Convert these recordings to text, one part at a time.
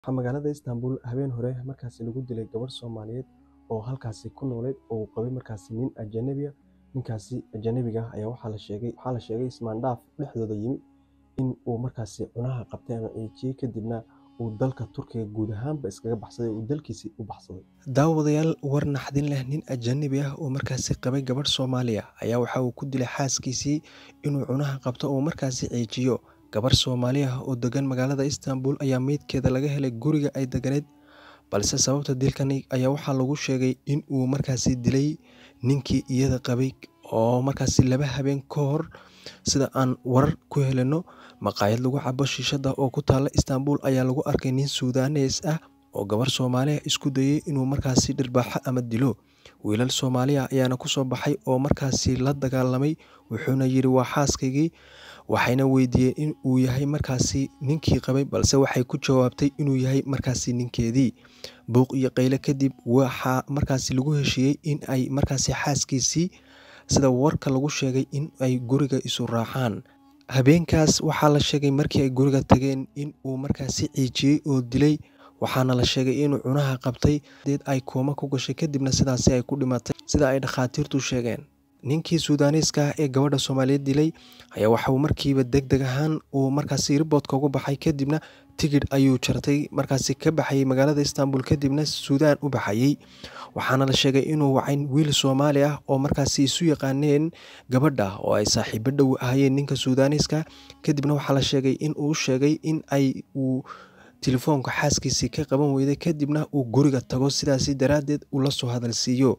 Waxaa magaalada Istanbul habeen hore markaasi lagu dilay gabar Soomaaliyeed oo halkaasi ku noolayd oo uu qabay markaasi nin ajnabi ah. Ninkaasi ajnabiga ah ayaa waxaa la sheegay waxaa la sheegay ismaandhaaf dhexdooda yimi in uu markaasi cunaha qabtay ama ciijiyey kadibna uu dalka Turkiga guud ahaanba iskaga baxsaday oo uu dalkiisii u baxsaday. Daawadayaal war naxdin leh nin ajnabi ah oo markaasi qabay gabadh Soomaali ah ayaa waxa uu ku dilay xaaskiisii inuu cunaha qabto oo markaasi ciijiyo. Gabar Soomaali ah oo degan magaalada Istanbul ayaa meydkeeda laga helay guriga ay deganeed balse sababta dilkani ayaa waxaa lagu sheegay in uu markaasi dilay ninkii iyada qabay oo markaasi laba habeen ka hor sida aan warar ku helino maqaayad lagu cabo shiishada oo ku taala Istanbul ayaa lagu arkay nin Suudaanees ah oo gabar Soomaali ah isku dayay inuu markaasi dhirbaaxo ama dilo. Wiilal Soomaali ah ayaana ku soo baxay oo markaasi la dagaalamay wuxuuna yidhi waa xaaskaygii waxayna weydiiyeen in uu yahay markaasi ninkii qabay balse waxay ku jawaabtay inuu yahay markaasi ninkeedii. Buuq iyo qayle kadib waxaa markaasi lagu heshiiyey in ay markaasi xaaskiisii sida warka lagu sheegay in ay guriga isu raacaan. Habeenkaas waxaa la sheegay markii ay guriga tageen in uu markaasi ciijiyey oo dilay waxaana la sheegay inuu cunaha qabtay deed ay kooma ku gashay kadibna sidaasi ay ku dhimatay sida ay dhakhaatiirtu sheegeen. Ninkii Suudaaneeska ah ee gabadha Soomaaliyeed dilay ayaa waxa uu markiiba degdeg ahaan uu markaasi riboodka uga baxay kadibna tigidh ayuu jartay markaasi ka baxayay magaalada Istanbul kadibna Suudaan u baxayay. Waxaana la sheegay inuu wacay wiil Soomaali ah oo markaasi isu yaqaaneen gabadha oo ay saaxiibo dhow ahaayeen ninka Suudaaneeska kadibna waxaa la sheegay in uu sheegay in ay uu telefoonka xaaskiisii ka qaban weyday kadibna uu guriga tago sidaasi daraaddeed uu la soo hadal siiyo.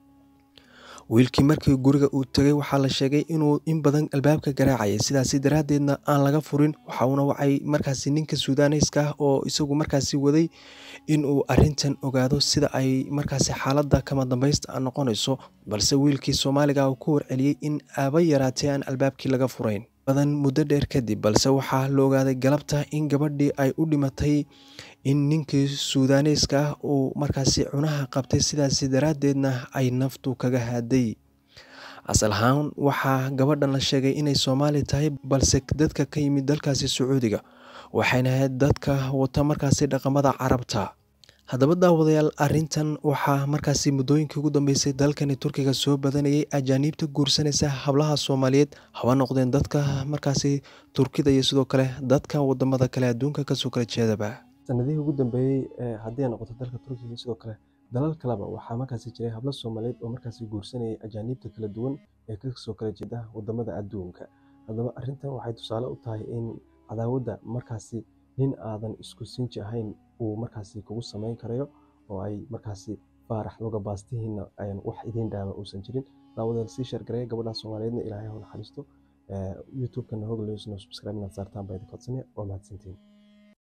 Wiilkii markii guriga uu tagay waxaa la sheegay inuu in badan albaabka garaacayay sidaasi daraaddeedna aan laga furin waxa uuna wacay markaasi ninka Suudaaneeska ah oo isagu markaasi waday in uu arrintan ogaado sida ay markaasi xaaladda kama dambaysta noqonayso balse wiilkii Soomaaliga ah uu ku warceliyey in aaba yaraatee aan albaabkii laga furayn. badan muddo dheer kadib balse waxaa la ogaaday galabta in gabadhii ay u dhimatay in ninkii Suudaaneeska ah uu markaasi cunaha qabtay sidaasi daraaddeedna ay naftu kaga hadhay. Asal ahaan waxaa gabadhan la sheegay inay Soomaali tahay balse dadka ka yimid dalkaasi Sacuudiga waxayna ahayd dadka wata markaasi dhaqamada Carabta. Haddaba daawadayaal arrintan waxaa markaasi muddooyinkii ugu dambeysay dalkani Turkiga soo badanayay ajaaniibta guursanaysa hablaha Soomaaliyeed haba noqdeen dadka markaasi Turkida iyo sidoo kale dadka wadamada kale adduunka kasoo kala jeedaba. Sanadihii ugu dambeeyey haddii ay noqoto dalka Turkiga iyo sidoo kale dalal kaleba waxaa markaasi jiray hablo Soomaaliyeed oo markaasi guursanayay ajaaniibta kala duwan ee kasoo kala jeeda wadamada adduunka. Haddaba arrintan waxay tusaale u tahay in cadaawadda markaasi nin aadan isku sinji ahayn uu markaasi kugu samayn karayo oo ay markaasi faarax luga baastihiina ayan wax idiin dhaama uusan jirin. Daawadayaal sii share gareeya gabadha Soomaaliyeedna Ilaahay ha u naxariisto. youtube-kana Hogle News subscribe inaad saartaan baa idin codsanaya waa mahadsantihiin.